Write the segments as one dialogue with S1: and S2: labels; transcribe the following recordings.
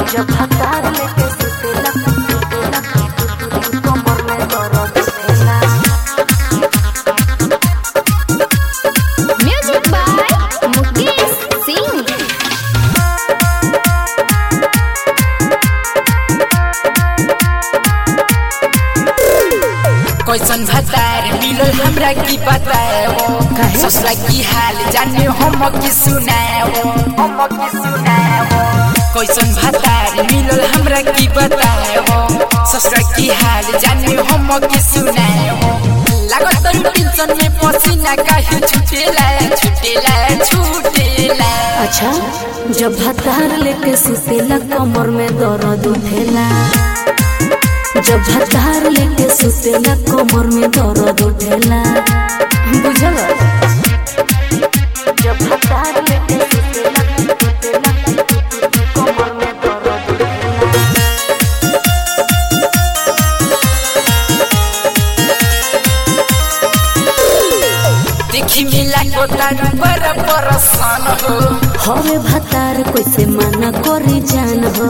S1: जब हतार लेके सुतेला सुतेला कमर में दर्द उठेला
S2: म्यूजिक बाय मुकेश सिंह
S3: कैसन भतार मिलल हमरा की बताओ
S1: काहे?
S3: ससुरा की हाल जाने हम की सुनाओ हम की सुनाओ कैसन भतार मिलल हमरा की बताओ ससुरा की हाल जाने हम की सुनाओ लागत तरू टेंशन में पसीना काहे छुटेला छुटेला छुटेला
S1: अच्छा जब हतार लेके सुतेला कमर में दर्द उठेला जब हतार लेके सुतेला कमर में दर्द उठेला बुझल जब हतार लेके सुतेला सुतेला कमर में दर्द उठेला
S3: देखी मिला को तारू बड़ परसान हो
S1: हवे भतार कैसे मना करी जान हो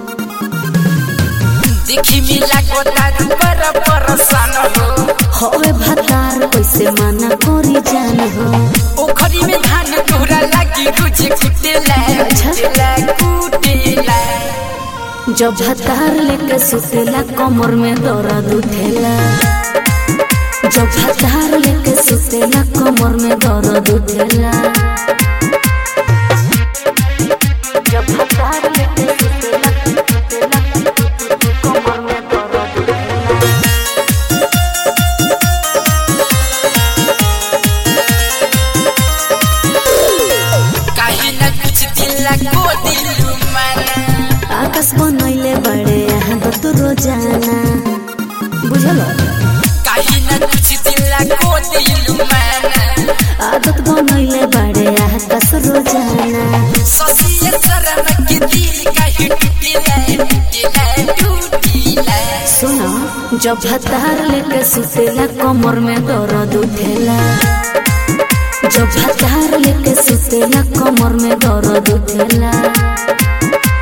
S3: देखी मिला को तारू बड़ परसान हो
S1: हवे भतार कैसे मना करी जान हो
S3: ओखरी में धान तोरा लागी रोज कुटेला कुटेला कुटेला
S1: जब भतार लेके सुतेला कमर में दर्द उठेला जब भतार लेके सुतेला कमर में दर्द उठेला जब भतार लेके सुतेला सुतेला कमर में दर्द उठेला
S3: काहे न कुछ दिला को दिलु माना
S1: आकाश बनैले बड़े यहाँ दत रोजाना बुझल
S3: काहे न कुछ दिला को दिलु माना
S1: आदत बनैले बड़े आकाश रोजाना
S3: ससिए शरम के दिल काहे टूटेला टूटेला टूटेला
S1: सुन जब भतार लेके सुतेला कमर में दर्द उठेला जब भतार लेके सुतेला कमर में दर्द उठेला